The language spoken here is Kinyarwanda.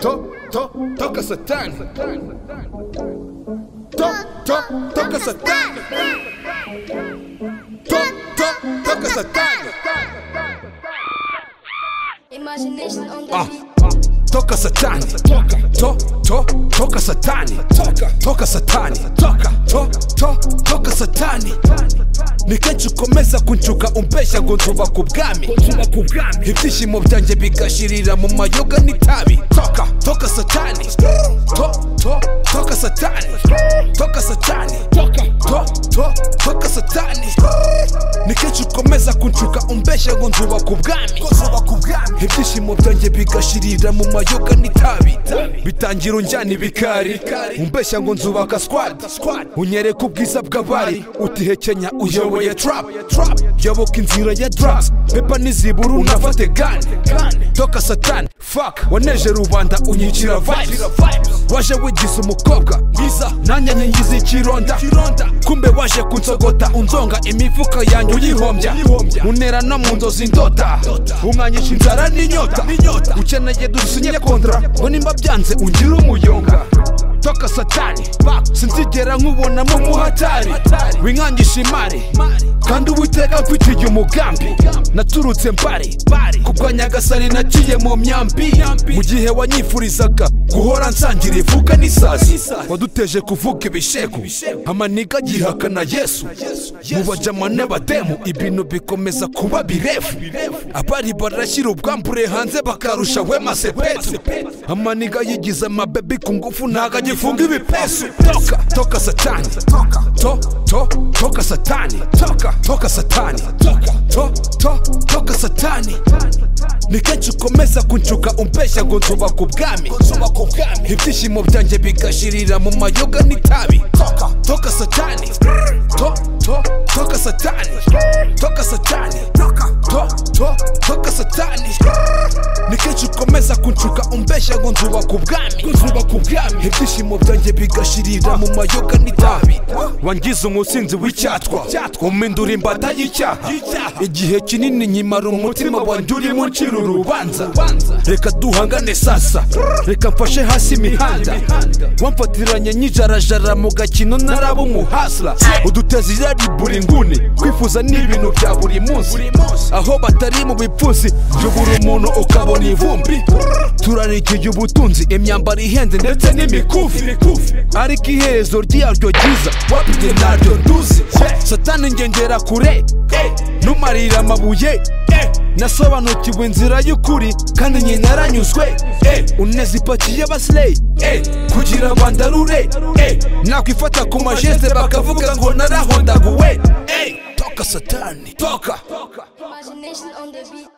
To, to, to kasetani. To, to, to kasetani. To, to, to kasetani. Imagination on the Ah, beat. Toka satani to to toka satani toka satani to to toka satani nikacukomeza kuncuka umpesha ngo nzuba ku bwami ibyishimo byanjye bigashirira mu mayoga n'itabi toka toka satani to to toka satani toka satani to to toka satani nikenshi ukomeza kuncuka umbesha ngo nzuba ku bwami ibyishimo byanjye bigashirira mu mayoga n'itabi bitangira unjyana ibikari umbeshya ngo nzubaka squad unyereka ubwiza bw'abari utihekenya uyoboye trap yoboka inzira ya drugs pepa n'iziburu unafate gane toka satani fuck waneje rubanda unyicira vibes waje wigize umukobwa mwiza nanjye nyigize ikironda kumbe waje kunsogota unzonga imifuka yanjye uyihombya munera no mu nzozi ndota umwanyisha inzara n'inyota ukeneye dusinye kontra ngo nimba byanze ungire umuyonga toka satani sinzigera nkubonamo umuhatari winkangisha imari kandi uwiteka mfitiye umugambi naturutse mbari kubwa nyagasani naciye mu myambi mu gihe wanyifurizaga guhora nsangira ivuka n'isazi waduteje kuvuga ibishegu amaniga agihakana yesu mu bajama n'abademu ibintu bikomeza kuba birefu abari barashyira ubwambure hanze bakarusha wema sepetu amaniga yigize amabebi ku ngufu ntago agifunga ibipesu toka toka satani to to toka satani toka toka satani to to toka satani ni kenshi ukomeza kuncuka umpeshya ngo nzuba ku bwami ibyishimo byanjye bigashirira mu mayoga n'itabi toka satani to to toka satani toka satani to to toka satani ni kenshi ukomeza kuncuka umpeshya ngo nzuba ku bwami ibyishimo byanjye bigashirira mu mayoga n'itabi wangize umusinzi w'icyatwa umindura imbata y'icyaha igihe kinini nyimara umutima wanjye urimo ucira urubanza reka duhangane sasa reka mfashe hasi imihanda wamfatiranye nyijarajara mu gakino naraba umuhasla udutezi irari buri nguni kwifuza ni ibintu bya buri munsi aho batari mu bipfunsi yubura umuntu ukabona ivumbi turarikiye ubutunzi imyambaro ihenze ndetse n'imikufi ariko iherezo ryaryo ryiza wapite naryo nduzi satani ngengera kure numarira amabuye nasobanukiwe inzira y'ukuri kandi nyina yaranyuzwe uneza ipakiye abasileyi kugira bandarure nakwifata ku majeze bakavuga ngo narahondaguwe toka satani toka Imagination on the beat.